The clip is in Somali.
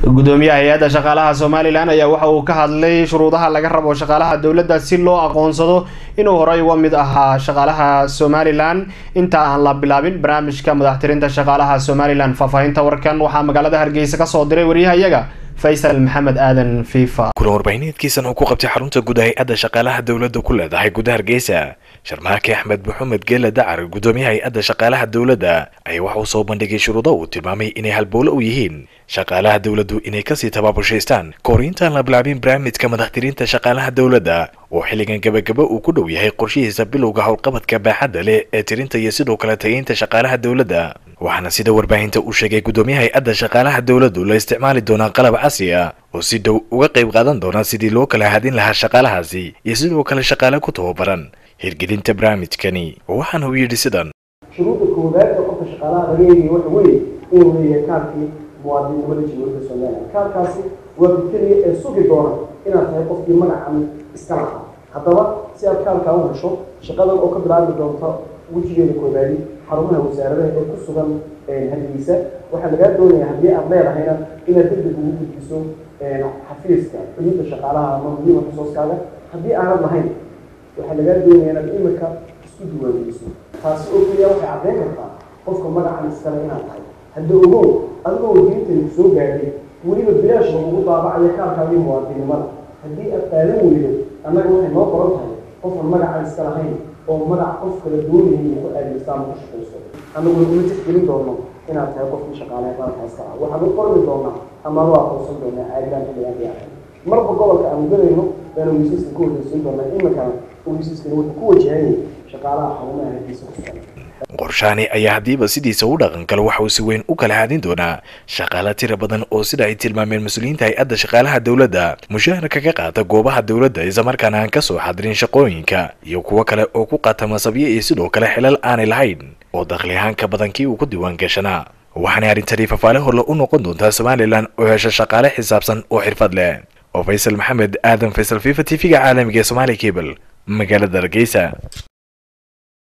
gudoomiyaha hay-adda shaqaalaha somalilan ayaa waxa uu ka hadlay shuruudaha laga rabo shaqaalaha dowladda si loo aqoonsado inuu horey uga mid ahaa shaqaalaha somalilan inta aan la bilaabin barnaamijka madaxtirinta shaqaalaha somalilan faahfaahinta warkan waxaa magaalada hargeysa kasoo diray waryahayaga faysal maxamed aadan fifa kulan warbaahineedkiisan uu ku qabtay xarunta guud hay-adda shaqaalaha dowladda ku leedahay gudaha hargeysa sharmaake axmed maxamed geele dacar gudoomiyaha hay-adda shaqaalaha dowladda ayaa waxa uu soo bandhigay shuruudo uu tilmaamay inay halbowle u yihiin shaqaalaha dowladdu inay kasii tabaabushaystaan kahor intaan la bilaabin barnaamijka madaxtirinta shaqaalaha dowladda oo xilligan gabagaba uu ku dhow yahay qorshihiisa bilowga howlqabadka baaxadda leh ee tirinta iyo sidoo kale tageynta shaqaalaha dowladda waxaana sida warbaahinta uu sheegay gudoomiyaha hay-adda shaqaalaha dowladdu la isticmaali doonaa qalab casri ah oo si dhow uga qayb qaadan doona sidii loo kala hadin lahaa shaqaalahaasi iyo sidoo kale shaqaale ku tababaran hirgelinta barnaamijkani waxaana uu yidhi sidan shuruudda koowaad ee qofka shaqaalaha laga eegaya waxa weeye inuu leeyahay kaarkii muwaadininnimada jamhuuriyadda somalilan kaarkaasi waa bikeliya ee sugi doona inaad tahay qofkii magacan iska lahaa haddaba si aad kaarkaa u hesho shaqadan oo ka bilaabi doonta wejigeeda koobaadi xarumaha wasaaradaha ee ku sugan hargeysa waxaa lagaa doonaya haddii aad leedahayna inaad degdeg ugu gudbiso xafiiska xududda shaqaalaha ama muhiima kasooskaaga haddii aanad lahayn waxaa lagaa doonaya inaad imika isku diiwaangeliso taasi oo keliya waxay caddeyn kartaa qofka magacan iskale inaad tahay hadda ogow adigoo diintaynu soo gaadhay weliba bilaash lagugu daabacayo kaarkaagii muwaadinimada haddii aad qaadan weydo annaga waxay noo qoran tahay qofan magacan iska lahayn oo magac qof kala doonayay ku aadeysta ama ku shaqayso annaguna uma tixgelin doono inaad tahay qofkii shaqaalaha qaranka iska lahaa waxaanu qormi doonaa ama loo aqoonsan doonaa aagaan xilligaan diyaarsan marba gobolka aanu galayno baanu weysiiska ku horreysiin doonaa iminkana weysiiskana wuxuu ku wajahayay shaqaalaha xarumaha hargeysa ku sugan qorshaani ayaa haddiiba sidiisa u dhaqan galo waxa uu si weyn u kala hadin doonaa shaqaale tira badan oo sida ay tilmaameen mas-uuliyiinta hay-adda shaqaalaha dowladda mushaharka ka qaata goobaha dowladda islamarkaana aan kasoo xadirin shaqooyinka iyo kuwo kale oo ku qaata masabyo iyo sidoo kale xilal aanay lahayn oo dakhli ahaan ka badan kii uu ku diiwaan gashanaa waxaanay arrintani fafaale horle u noqon doontaa somalilan oo hesha shaqaale xisaabsan oo xirfad leh oo faysal maxamed aadan faysal fifa t v-ga caalamiga ee somaali cable magaalada hargeysa